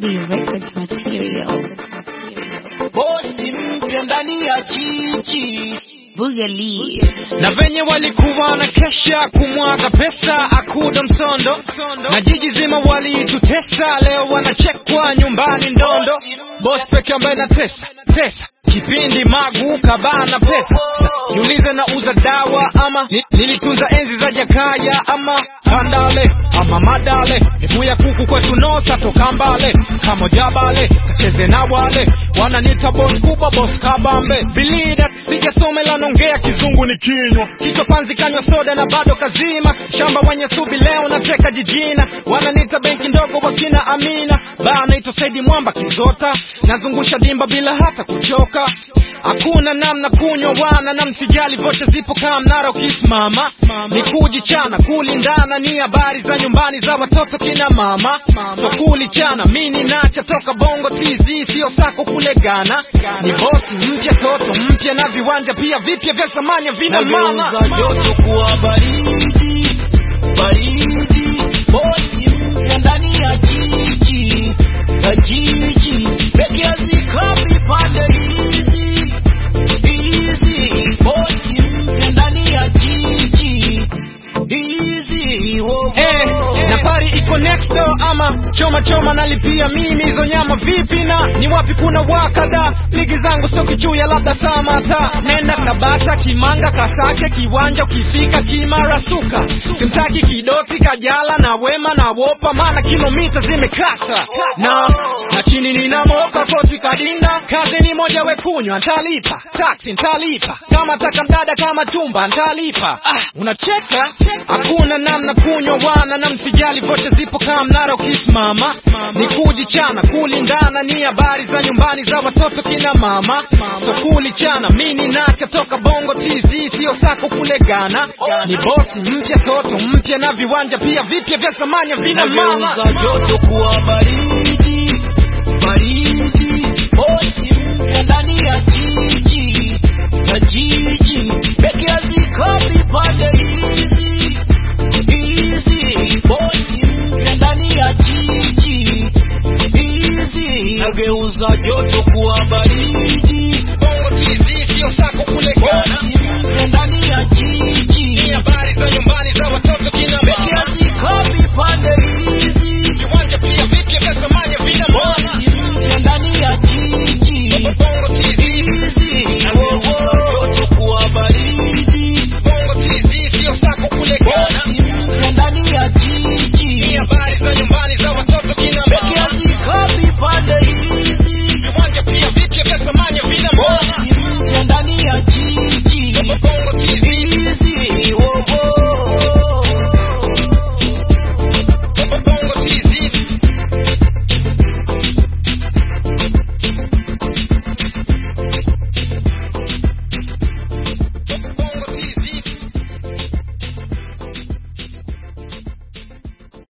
B Records material. bosi mpya ndani ya jiji Boogalies. na venye walikuwa na kesha kumwaga pesa akuda msondo na jiji zima walitutesa leo wanachekwa nyumbani ndondo bos peke ambaye na tesa tesa kipindi magu kabana pesa Sa, niulize na uza dawa ama ni, nilitunza enzi za jakaya ama kandale ama madale miguu ya kuku kwetu nosa toka mbale kama jabale kacheze na wale wananita bos kubwa bos kabambe bilida sijasome la nongea kizungu ni kinywa kichwa panzi kanywa soda na bado kazima shamba wenye subi leo nateka jijina wananita benki ndogo wakina amina baa naitwa saidi mwamba kizota nazungusha dimba bila hata kuchoka hakuna namna kunywa wana na msijali vocha zipo kaa mnara ukisimama ni kujichana kulindana ni habari za nyumbani za watoto kina mama so kulichana mini nacha toka bongo tz sio sako kule Ghana ni bosi mpya toto mpya na viwanja pia vipya vya zamani vina maana nageuza joto kuwa baridi baridi bosi mpya ndani ya jiji ya jiji peke hazikopi pande hizi hizi bosi mpya ndani ya jiji hizi wo, wo. Eh, na pari iko next door ama choma choma nalipia mimi hizo nyama vipi na ni wapi kuna wakada ligi zangu sio kichuya labda samata nenda kabata kimanga kasake kiwanja ukifika kimara suka simtaki kidoti kajala na wema na wopa maana kilomita zimekata na na chini nina moka koti kadinda kazi ni moja wekunywa ntalipa taksi ntalipa kama taka mdada kama chumba ntalipa ah, unacheka hakuna namna kunywa wana na msijali vocha zipo kaa mnara ukisimama ni kujichana kulindana ni habari za nyumbani za watoto kina mama so kulichana mini nacha toka bongo tz sio sako kule Ghana ni bosi mpya toto mpya na viwanja pia vipya vya zamani vina maana nageuza joto kuwa baridi baridi bosi mpya ndani ya jiji ya jiji peke hazikopi pande hizi hizi bosi mpya ndani ya jiji hizi nageuza joto